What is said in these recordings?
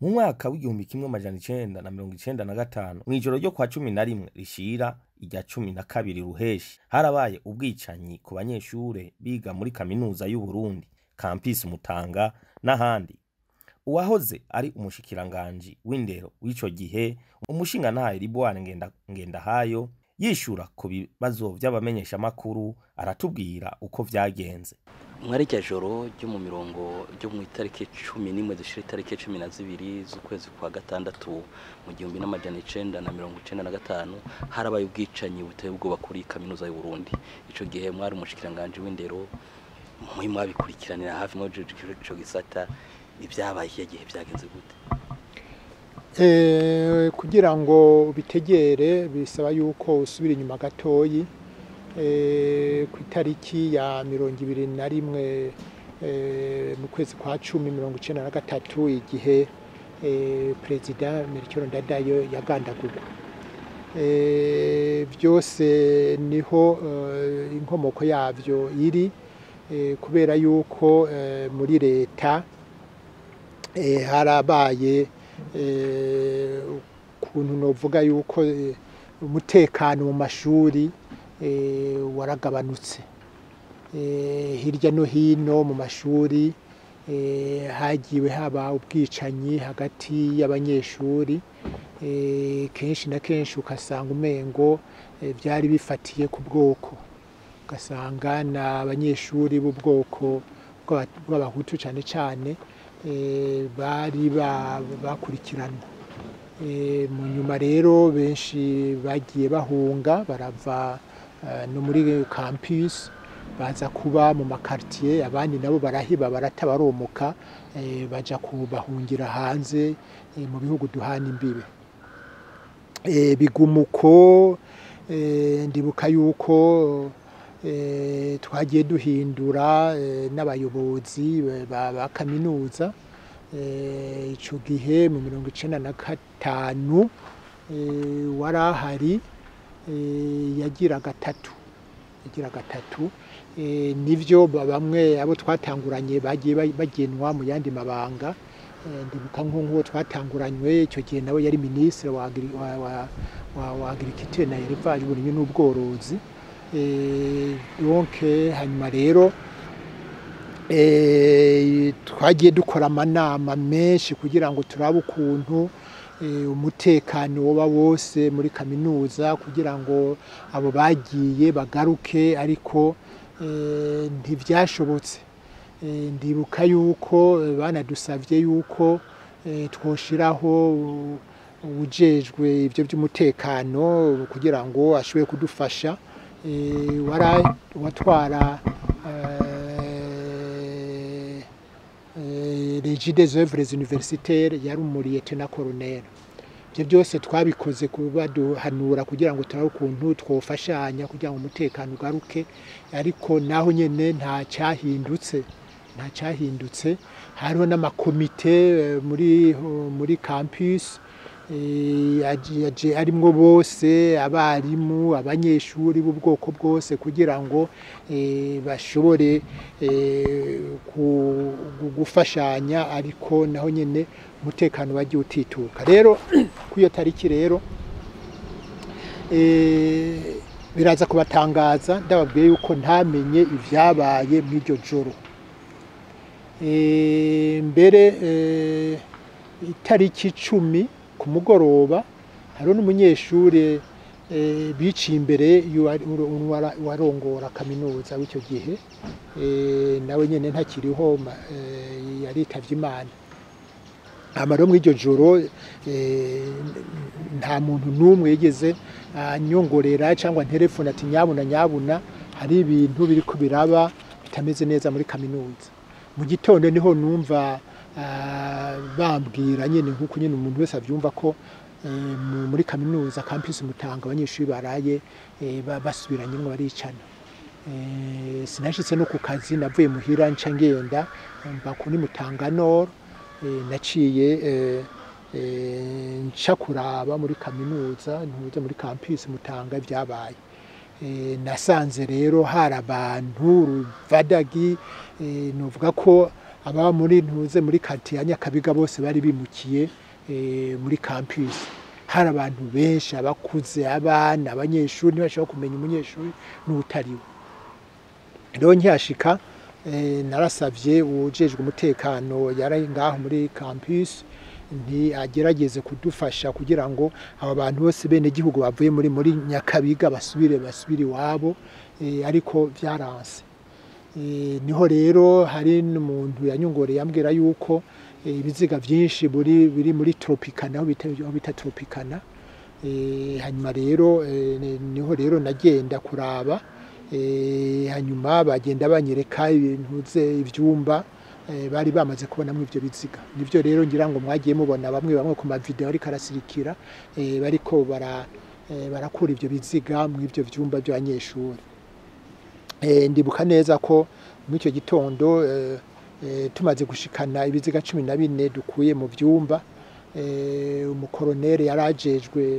mu mwaka w'igihumbi kimwe amajana icenda na mirongo icenda na gatanu mw'ijoro ryo kwa cumi na rimwe rishira irya cumi na kabiri ruheshi harabaye ubwicanyi ku banyeshure biga muri kaminuza y'uburundi kampisi mutanga n'ahandi uwahoze ari umushikiranganji w'indero w'ico gihe umushingantahe ribwane ngenda, ngendahayo yishura ku bibazo vy'abamenyeshamakuru aratubwira uko vyagenze mwari rya joro ryo mu mirongo ryo mu itariki cumi n'imwe zishira itariki cumi na zibiri z'ukwezi kwa gatandatu mu gihumbi n'amajana icenda na mirongo icenda na gatanu harabaye ubwicanyi buteye ubwoba kuri kaminuza y'uburundi ico gihe mwari umushikiranganji w'indero muri mwabikurikiranira hafi mwajeje ico gisata ibyabaye ikihe gihe byagenze gute Eh, kugira ngo bitegere bisaba yuko usubira inyuma gatoyi eh, ku itariki ya mirongo ibiri na rimwe eh, mu kwezi kwa cumi mirongo icenda na gatatu igihe eh, perezida Melchior Ndadayo yagandagurwa eh, byose niho eh, inkomoko yavyo iri eh, kubera yuko eh, muri leta eh, harabaye eh, ukuntu novuga yuko eh, umutekano mu mashuri eh, waragabanutse eh, hirya no hino mu mashuri eh, hagiwe haba ubwicanyi hagati y'abanyeshuri eh, kenshi na kenshi ukasanga umengo eh, byari bifatiye ku bwoko ugasanga ni abanyeshuri b'ubwoko bw'aba- bw'abahutu cyane cyane eh, bari ba- bakurikiranwa Eh, mu nyuma rero benshi bagiye bahunga barava eh, no muri campus baza kuba mu makartier abandi nabo barahiba barata baromoka eh, baja kubahungira hanze eh, mu bihugu duhana imbibe eh, bigumuko eh, ndibuka yuko eh, twagiye duhindura eh, n'abayobozi ba, ba kaminuza eh, ico gihe mu mirongo icenda na gatanu eh, warahari eh, yagira gatatu yagira gatatu eh, nivyo ba- bamwe abo twatanguranye bagiye ba- bagenwa mu yandi mabanga eh, ndibuka nko nk'uwo twatanguranywe icyo gihe nawe yari minisitiri wa, agri- wa, wa, wa, wa agriculture na élevage uburimyi n'ubworozi eh, donc hanyuma rero eh, twagiye dukora amanama menshi kugira ngo turabe ukuntu eh, umutekano woba wose muri kaminuza kugira ngo abo bagiye bagaruke ariko eh, ntivyashobotse Eh, ndibuka yuko eh, banadusavye yuko eh, twoshiraho u- ujejwe ivyo by'umutekano kugira ngo ashobore kudufasha eh, wara watwara eh, eh, Régie des œuvres universitaires yari umuriyete na colonel ibyo byose twabikoze kubaduhanura kugira ngo turabe ukuntu twofashanya kugira ngo umutekano ugaruke ariko naho nyene nta cyahindutse nta cyahindutse hariho n'amakomite eh, muri muri campus eh, yaje- yaje arimwo bose abarimu abanyeshuri b'ubwoko bwose kugira ngo eh, bashobore eh, ku- gu- gufashanya ariko naho nyene umutekano wagiye utituka rero kuri iyo tariki rero eh, biraza kubatangaza ndababwiye yuko ntamenye ivyabaye mw'iryo joro Eh, mbere eh, itariki icumi ku mugoroba hariho n'umunyeshuri eh, biciye imbere y'uwari- uwara- warongora kaminuza w'icyo gihe eh, nawe nyene ntakiriho ma- eh, yaritavye imana hama rero mw'iryo joro eh, nta muntu n'umwe yigeze anyongorera cyangwa nterefone ati nyabuna nyabuna hari ibintu biriko biraba bitameze neza muri kaminuza mu gitondo niho numva ah, bambwira nyine nk'uko nyine umuntu wese abyumva ko eh, mu- muri kaminuza campus mutanga abanyeshuri baraye eh, ba- basubiranyemo baricana Eh, sinashitse no ku kazi navuye muhira nca ngenda mba kuri mutanga nord eh, naciye eh, eh, nca kuraba muri kaminuza ntuze muri campus mutanga ibyabaye Eh, nasanze rero hari abantu ruvadagi eh, novuga ko aba muri ntuze muri kati ya nyakabiga bose bari bimukiye eh, muri campus hari abantu benshi abakuze abana abanyeshuri ntibashobora kumenya umunyeshuri n'utariwe rero nkihashika eh, narasavye uwujejwe umutekano yari ngaho muri campus nti agerageze kudufasha kugira ngo aba bantu bose bene gihugu bavuye muri muri nyakabiga basubire basubire iwabo eh, ariko vyaranse Eh, niho rero hari n'umuntu yanyongoreye yambwira yuko eh, ibiziga byinshi buri biri muri tropicana aho bita aho bita tropicana Eh, hanyuma rero eh, ni- niho rero nagenda kuraba eh, hanyuma bagenda banyereka ibintu ze ivyumba eh, bari bamaze kubonamo ivyo biziga nivyo rero ngira ngo mwagiye mubona bamwe bamwe ku mavideo ariko arasirikira eh, bariko bara eh, barakura ivyo biziga mu ivyo vyumba by'abanyeshuri Eh, ndibuka neza ko muri icyo gitondo eh, eh, tumaze gushikana ibiziga cumi na bine dukuye mu vyumba eh, umukoroneri yarajejwe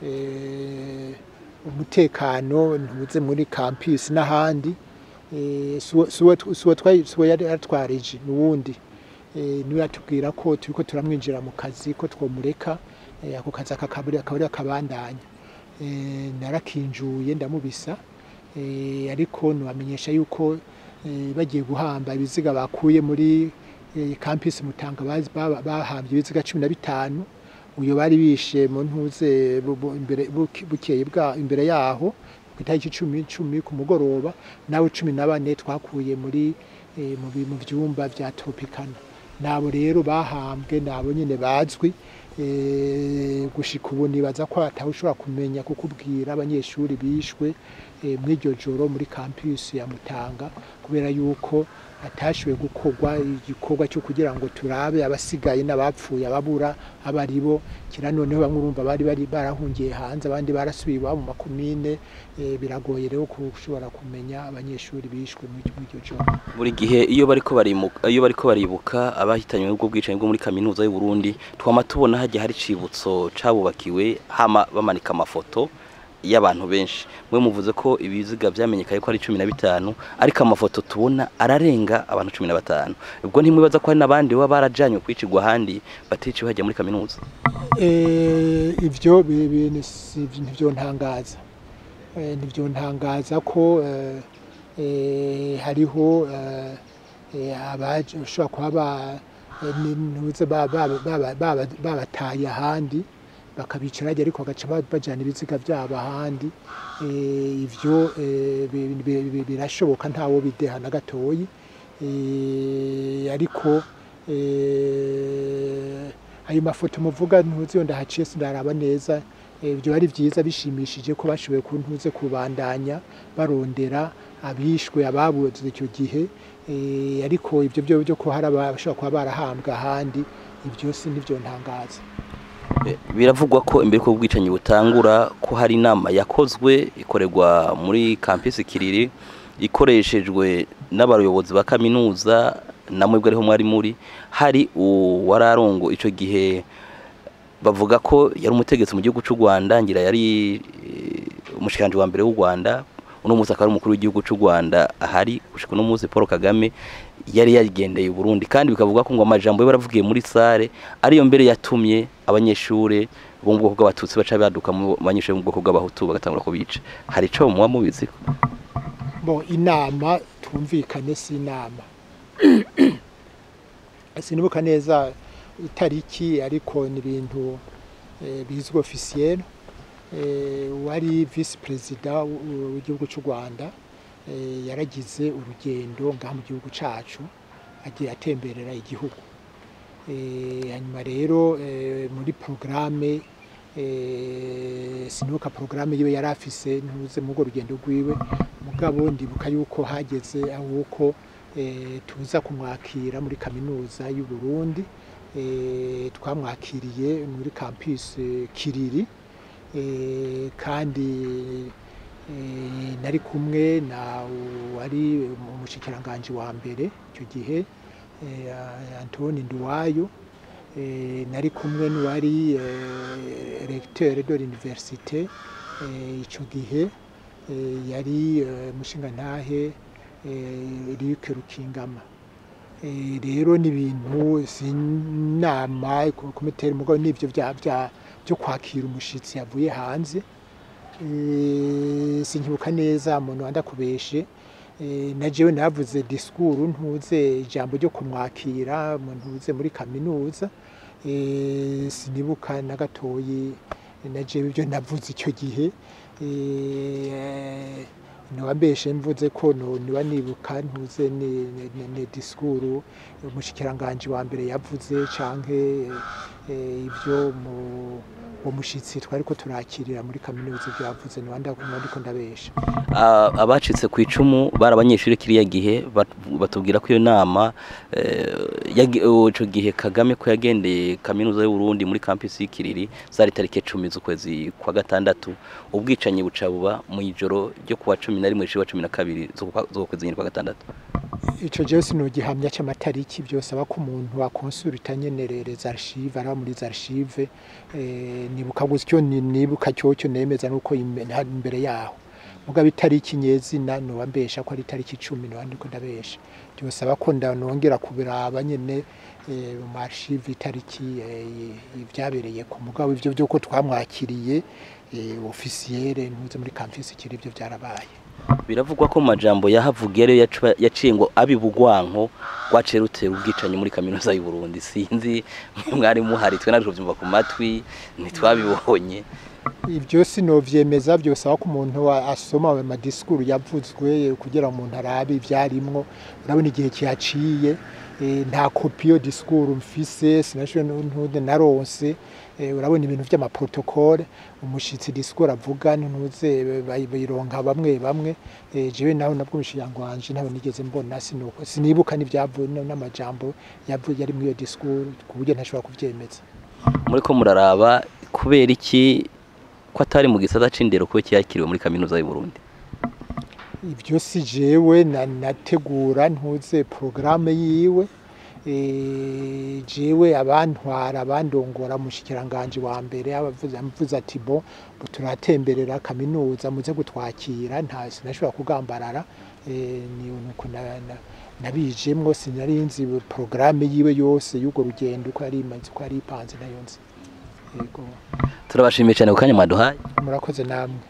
eh, umutekano ntuze muri campus n'ahandi eh, suwo- suwo suwo twari- suwo yari atwarije n'uwundi eh, niwe yatubwira ko turiko turamwinjira mu kazi ko twomureka eh, ako kazi akakaburi akaburi akabandanya eh, narakinjuye ndamubisa eh, ariko nubamenyesha yuko eh, bagiye guhamba ibiziga bakuye muri eh, campus Mutanga bazi- baba- bahambye ibiziga cumi na bitanu uyo bari bishe mu ntuze bu- bu- imbere buke- bukeye bwa imbere yaho ku itariki cumi cumi ku mugoroba nawe cumi na bane twakuye muri eh, mu bi- mu vyumba vya tropicana nabo rero bahambwe nabo nyene bazwi eh, gushika ubu nibaza ko atawe ushobora kumenya kukubwira abanyeshuri bishwe eh, mw'iryo joro muri campus ya Mutanga kubera yuko hatashoboye gukorwa igikorwa cyo kugira ngo turabe abasigaye n'abapfuye ababura abaribo kira noneho bamwe urumva bari bari barahungiye hanze abandi barasubiye iwabo mu makomine eh, biragoye rero gushobora kumenya abanyeshuri bishwe mw'iryo joro buri gihe iyo bariko barimuka iyo bariko baribuka abahitanywe n'ubwo bwicanyi bwo muri kaminuza y'u Burundi twama tubona hajya hari cibutso cabubakiwe hama bamanika amafoto y'abantu benshi mwe muvuze ko ibiziga vyamenyekaye ko ari cumi na bitanu ariko amafoto tubona ararenga abantu cumi na batanu ubwo ntimwibaza ko hari n'abandi baba barajanywe kwicirwa ahandi baticiwe hajya muri kaminuza Eh, ivyo bi- bi- si- ntivyo ntangaza Eh, ntivyo ntangaza ko eh, eh, hariho eh, eh, abaje ushobora kuba ba- eh, ni- ntuze ba- ba- ba- ba- babataye ahandi bakabicara hajya ariko bagaca ba- bajana ibiziga vyabo ahandi Eh, ivyo eh, bi- bi- bi- birashoboka ntawo bideha na gatoyi Eh, ariko eh, ayo mafoto muvuga ntuzi yo ndahaciye sindaraba neza eh, byo ari byiza bishimishije ko bashoboye kuntuze kubandanya barondera abishwe ababuze icyo gihe eh, ariko ibyo byo byo ko hari abashobora kuba barahambwa ahandi ibyo si nivyo ntangaza Eh, biravugwa ko imbere ko ubwicanyi butangura ko hari inama yakozwe ikorerwa muri campus Kiriri ikoreshejwe n'abayobozi ba kaminuza namwe bwo ariho mwari muri hari uwararongo ico gihe bavuga ko yari umutegetsi mu gihugu cy'u Rwanda ngira yari eh, umushikanje wa mbere w'u Rwanda uno munsi akaba ari umukuru w'igihugu cy'u Rwanda ahari gushika uno munsi Paul Kagame yari yagendeye u Burundi kandi bikavuga ko ngo amajambo ye baravugiye muri sare ariyo mbere yatumye abanyeshure bo mu bwoko bw'abatutsi baca baduka mu banyeshure bo mu bwoko bw'abahutu bagatangura kubica hari ico muba mubizi bo inama twumvikane si inama sinibuka neza itariki ariko ni ibintu eh, bizwi officiel eh, wari vice perezida w'igihugu cy'u Rwanda eh, yaragize urugendo ngaha mu gihugu cacu agiye atemberera igihugu eh, hanyuma rero eh, muri programme eh, sinibuka programme yiwe yari afise ntuze mu rwo rugendo rwiwe mugabo ndibuka yuko hageze ahuko eh, tuza kumwakira muri kaminuza y'u Burundi eh, twamwakiriye muri campus eh, Kiriri eh, kandi eh, nari kumwe na wari umushikiranganje wa mbere icyo gihe eh, Antoni Nduwayo eh, nari kumwe n'uwari eh, recteur de l'université eh, ico gihe eh, yari eh, mushingantahe eh, Luc Rukingama Eh, rero ni ibintu sinama komiteri mugabo n'ivyo vya vya byo kwakira umushitsi yavuye hanze Eh, sinkibuka neza umuntu wandakubeshe Eh, na jewe navuze disikuru ntuze ijambo ryo kumwakira mu ntuze muri kaminuza Eh, sinibuka na gatoyi na jewe ibyo navuze icyo gihe Eh, ntiwambeshe mvuze ko no niba nibuka ntuze ni, ni, ni disikuru umushikiranganji wa mbere yavuze canke eh, ibyo mu uwo mushitsi twari ko turakirira muri kaminuza ibyo yavuze niba ndiko ndabesha Ah, abacitse ku icumu bari abanyeshuri kiriya gihe bat- batubwira ko iyo nama eh, yagi- oh, ico gihe Kagame ko yagendeye kaminuza y'u Burundi muri campus y'Ikiriri zari tariki 10 z'ukwezi kwa gatandatu ubwicanyi buca buba mu ijoro ryo kuwa 11 wa 12 z'ukwezi nyine kwa gatandatu ico jewe sinogihamya c'amatariki byose aba ko umuntu wakonsulta nyenerereza archive araba muri za archive eh, nibuka gutyo ni- nibuka cyocyo nemeza nuko imbe- nta- imbere yaho mugabo itariki nyezina noba mbesha ko ari itariki icumi noba ndiko ndabesha byose aba ko ndanongera kubiraba nyene eh, mu archive itariki eh, ibyabereye ku mugabo ivyo vyuko twamwakiriye eh, officiere ntuze muri campus kiri ivyo byarabaye biravugwa ko mu majambo yahavugiye rero yacu- yaciye ngo abibugwanko rwaciye rutera ubwicanyi muri kaminuza y'u Burundi sinzi mwe mwari muhari twe natwe tuvyumva ku matwi ntitwabibonye ibyo sinovyemeza byose aho ko umuntu wa- asoma ayo madisikuru yavuzwe kugira ngo umuntu arabe ibyarimwo urabona igihe kihaciye eh, nta kopi yo disikuru mfise sinashoboye ntude naronse eh, urabona ibintu vy'amaprotokole umushitsi disikuru avuga ntuze bayi- bayironka bamwe bamwe eh, jewe naho nabwo umushiyango wanje ntawe nigeze mbona sinuko sinibuka n'ivyavuye n'amajambo yavuye yari muri iyo disikuru ku buryo ntashobora kuvyemeza muri ko muraraba kubera iki ko atari mu gisata c'indero kuba yakiriwe muri kaminuza y'u Burundi ibyo si jewe na- nategura ntuze porogaramu yiwe eh, jewe abantwara abandongora mushikiranganje wa mbere abavuze amuvuze ati bo bo turatemberera kaminuza muze gutwakira nta sinashobora kugambarara eh, ni nuko na- na- nabijemwo sinari nzi porogaramu yiwe yose y'urwo rugendo uko yari imanze uko yari ipanze nayo nzi yego turabashimiye cyane ku kanya mwaduhaye murakoze namwe